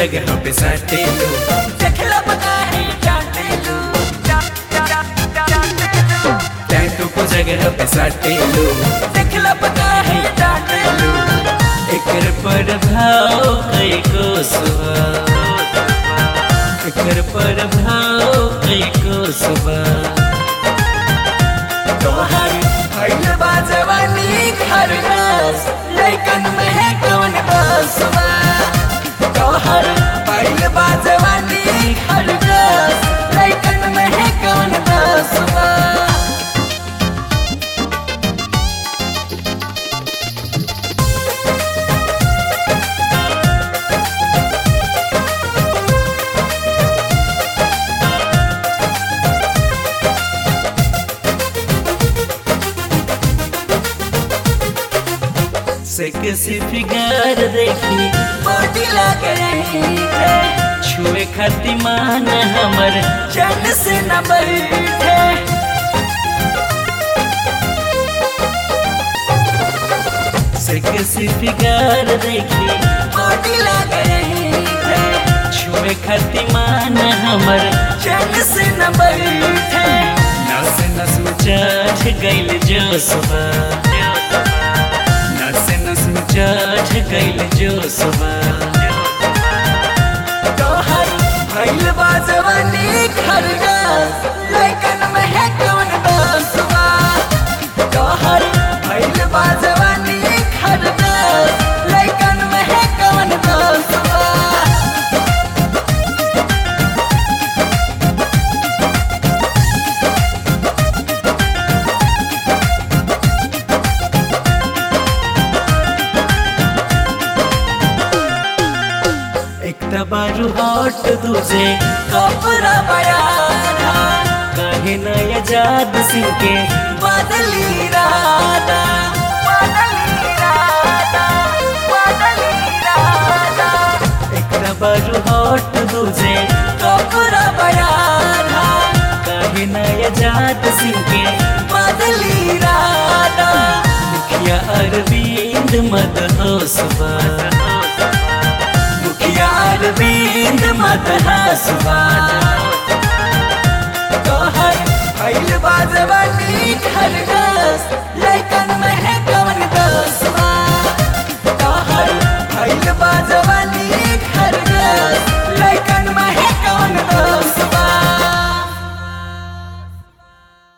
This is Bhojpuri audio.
जगह पे सटेलू देखला पता है डांटेलू टैटू को जगह पे सटेलू देखला पता है डांटेलू एकर प्रभाव कई को सुबह एकर प्रभाव कई को सुबह तोहर भइल बा जवानी खरगस लइकन में है कौन बसवा तोहर भइल बा जवानी खरगस लइकन में है कौन बसवा से किसी फिगर देखी बॉडी लग रही है छुए खाती मान हमर चैन से न बैठे से किसी फिगर देखी बॉडी लग रही है छुए खाती मान हमर चैन से न बैठे नस नस में चढ़ गइल जो सुबह नस नस में चढ़ गइल जो सुबह तोहर भइल बा जवानी खरगस लइकन में है कौन बसवा तोहर भइल बा जवानी खरगस लइकन में है कौन बसवा एक तबारू हॉट दूजे कपड़ा बयाना कहे नया जाद सिंह के बदली राधा बदली राधा बदली राधा एक तबारू हॉट दूजे कपड़ा बयाना कहे नया जाद सिंह के बदली राधा मुखिया अरविंद मत हो सुबह मुखिया अरविंद मत हंसवा तोहर भइल बा जवानी खरगस लइकन में है कौन दसवा तोहर भइल बा जवानी खरगस